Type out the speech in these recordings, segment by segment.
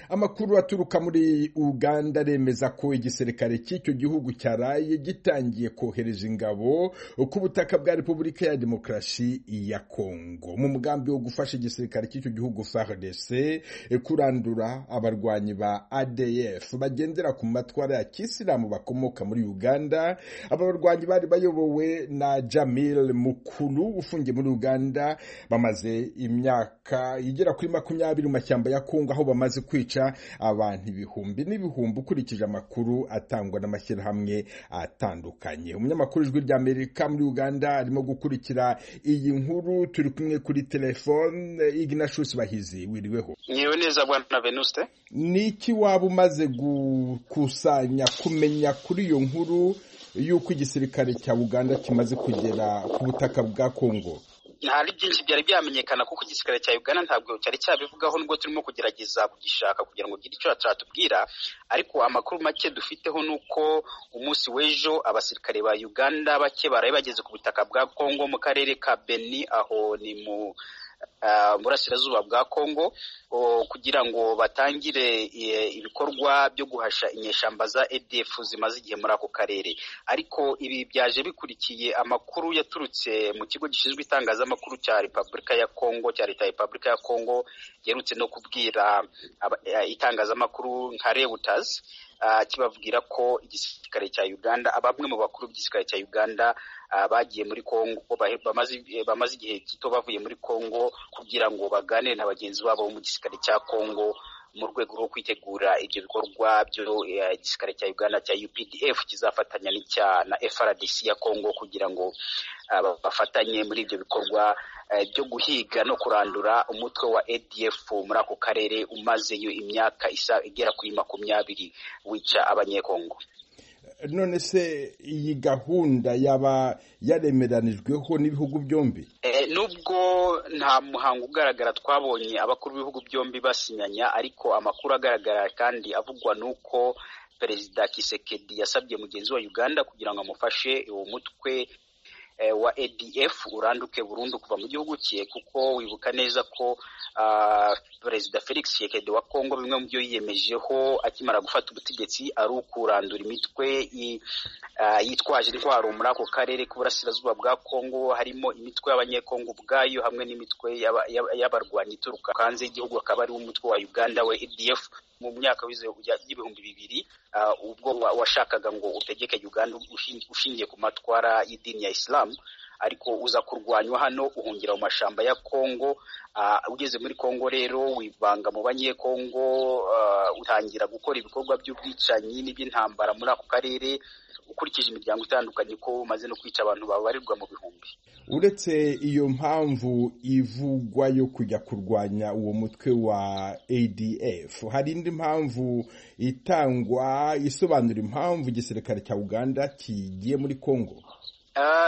amakuru aturuka muri uganda aremeza ko igisirikare cy'icyo gihugu cyaraye gitangiye kohereza ingabo ku butaka bwa repubulika ya demokarasi ya kongo mu mugambi wo gufasha igisirikare cy'icyo gihugu frdc kurandura abarwanyi ba adf bagendera ku matwara ya kisilamu bakomoka muri uganda aba barwanyi bari bayobowe na jamil mukuru ufungiye muri uganda bamaze imyaka igera kuri makumyabiri mu mashyamba ya kongo aho bamaze kwica abantu ibihumbi n'ibihumbi ukurikije amakuru atangwa n'amashyirahamwe atandukanye umunyamakuru ijwi rya amerika muri uganda arimo gukurikira iyi nkuru turi kumwe kuri telefone ignatius bahizi wiriweho nyewe neza bwana venuste ni iki waba umaze gukusanya kumenya kuri iyo nkuru y'uko igisirikare cya uganda kimaze kugera ku butaka bwa kongo ntari byinshi byari byamenyekana kuko igisirikare cya uganda ntabwo cyari cyabivugaho nubwo turimo kugerageza kugishaka kugira ngo ugire icyo cyatubwira ariko amakuru make dufiteho ni uko umunsi w'ejo abasirikare ba uganda bake baraye bageze ku butaka bwa kongo mu karere ka beni aho ni mu burasirazuba bwa kongo kugira ngo batangire ibikorwa byo guhasha inyeshyamba za edf zimaze igihe muri ako karere ariko ibi byaje bikurikiye amakuru yaturutse mu kigo gishinzwe itangazamakuru cya repubulika ya kongo cya leta ya repubulika ya kongo giherutse no kubwira itangazamakuru nka rewutazi kibabwira ko igisirikare cya uganda bamwe mu bakuru b'igisirikare cya uganda bagiye muri kongo bamaze igihe gito bavuye muri kongo kugira ngo baganire na bagenzi babo bo mu gisirikare cya kongo mu rwego rwo kwitegura ibyo bikorwa by'igisirikare cya uganda cya updf kizafatanya n'icya na frdc ya kongo kugira ngo bafatanye muri ibyo bikorwa byo guhiga no kurandura umutwe wa adf muri ako karere umazeyo imyaka igera kuri makumyabiri wica abanyekongo none se iyi gahunda yaba yaremeranijweho n'ibihugu byombi nubwo nta muhango ugaragara twabonye abakuru b'ibihugu byombi basinyanya ariko amakuru agaragara kandi avugwa ni uko perezida kisekedi yasabye mugenzi wa uganda kugira ngo amufashe uwo mutwe wa adf uranduke burundu kuva mu gihugu cye kuko wibuka neza ko perezida felix shekedi wa kongo bimwe mu byo yiyemejeho akimara gufata ubutegetsi ari ukurandura imitwe yitwaje intwaro muri ako karere k'uburasirazuba bwa kongo harimo imitwe y'abanyekongo ubwayo hamwe n'imitwe y'abarwanyi ituruka hanze y'igihugu akaba ari umutwe wa uganda we adf mu myaka y'ibihumbi bibiri ubwo washakaga ngo utegeke uganda ushingiye ku matwara y'idini ya isilamu ariko uza kurwanywa hano uhungira mu mashyamba ya kongo ugeze muri kongo rero wivanga mu banyekongo utangira gukora ibikorwa by'ubwicanyi n'iby'intambara muri ako karere ukurikije imiryango itandukanye ko umaze no kwica abantu babarirwa mu bihumbi uretse iyo mpamvu ivugwa yo kujya kurwanya uwo mutwe wa adf hari indi mpamvu itangwa isobanura impamvu igisirikare cya uganda kigiye muri congo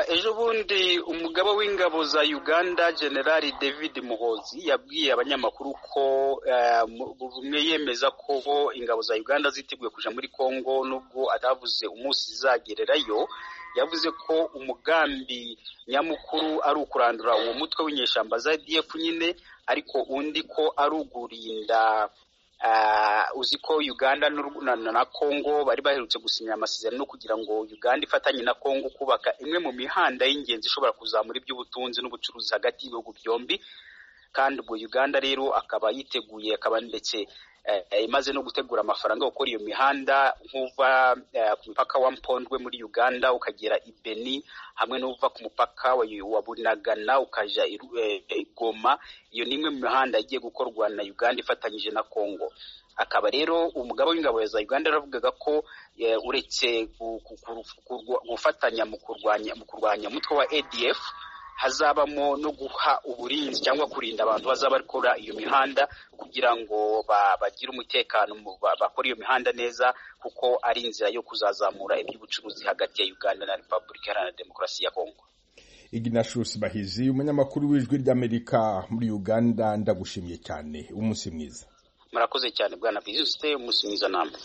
ejo bundi umugaba w'ingabo za uganda generali david muhozi yabwiye abanyamakuru ko bumwe yemeza ko ingabo za uganda ziteguye kujya muri congo nubwo atavuze umunsi zizagererayo yavuze ko umugambi nyamukuru ari ukurandura uwo mutwe w'inyeshyamba za df nyine ariko undi ko ari ugurinda uzi ko uganda na congo bari baherutse gusinya amasezerano kugira ngo uganda ifatanye na congo kubaka imwe mu mihanda y'ingenzi ishobora kuzamura iby'ubutunzi n'ubucuruzi hagati y'ibihugu byombi kandi ubwo uganda rero akaba yiteguye akaba ndetse imaze no gutegura amafaranga yo gukora iyo mihanda nk'uva ku mupaka wa mpondwe muri uganda ukagera i beni hamwe n'uva ku mupaka wa bunagana ukajya i goma iyo ni imwe mu mihanda igiye gukorwa na uganda ifatanyije na congo akaba rero umugabo w'ingabo za uganda yaravugaga ko uretse gufatanya mu kurwanya mu kurwanya umutwe wa adf hazabamo no guha uburinzi cyangwa kurinda abantu bazaba bakora iyo mihanda kugira ngo bagire umutekano bakore iyo mihanda neza kuko ari inzira yo kuzazamura iby'ubucuruzi hagati ya uganda na repubulika iharanira demokarasi ya kongo ignatius bahizi umunyamakuru w'ijwi ry'amerika muri uganda ndagushimiye cyane umunsi mwiza murakoze cyane bwana bizuste umunsi mwiza namwe